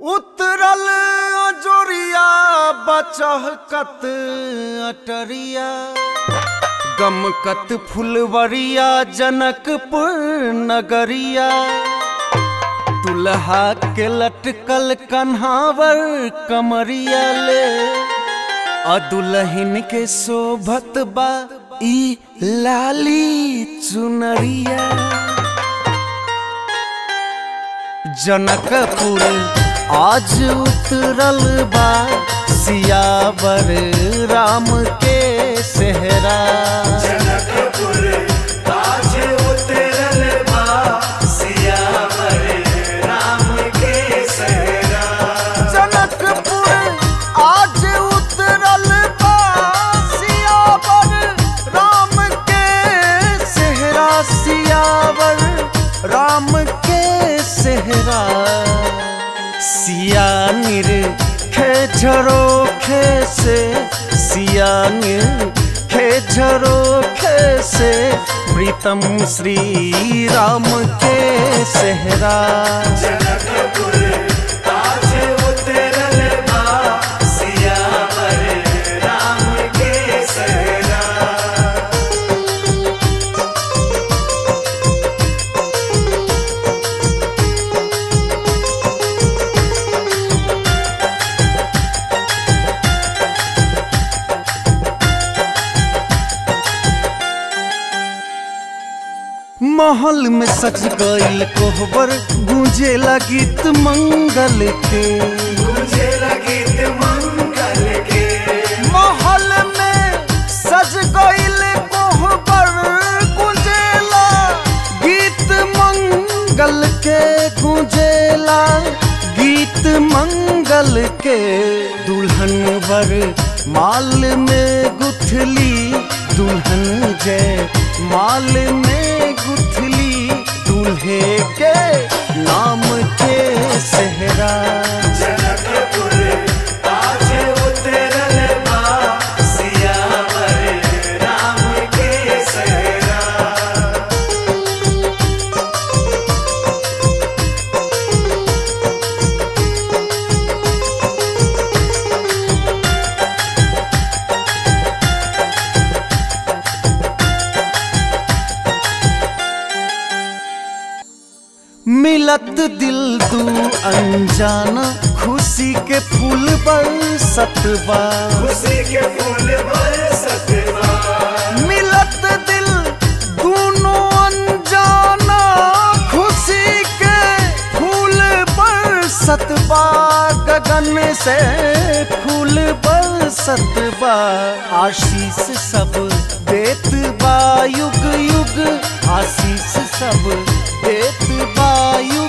उतरल अजोरिया बचहकत अटरिया गमकत फुलवरिया जनकपुर नगरिया दुल्हा के लटकल कन्हावर कमरिया ले आ दुल्हन के शोभत बा ई लाली चुनरिया जनकपुर आज उतरल बा सियावर राम के सेहरा जनकपुर आज उतरल बा सियावर राम के सहरा जनकपुर आज उतरल बा सियावर राम के सेहरा सियावर राम के सेहरा सिया निर खेझरो खे से सिया निर खेझरो खे से प्रीतम श्री राम के सेहरा जनकपुर आज उतरल बा सियावर राम के सहरा महल में सज गईल कोहबर गूंजे गीत मंगल के मुझे लगीत मंगल के महल में सज गईल कोहबर गूंजेला गीत मंगल के गूंजेला गीत मंगल के दुल्हन वर माल में गुथली दुल्हन जय माल में गुथली दूल्हे के नाम के सेहरा जनकपुर आज उतरल बा सियावर राम के सहरा मिलत दिल दू अनजाना खुशी के फूल बरसत बा खुशी के फूल बरसत बा मिलत दिल दोनों अनजाना खुशी के फूल बरसत बा गगन से फूल बरसत बा आशीष सब देत बा युग युग आशीष सब देत बा युग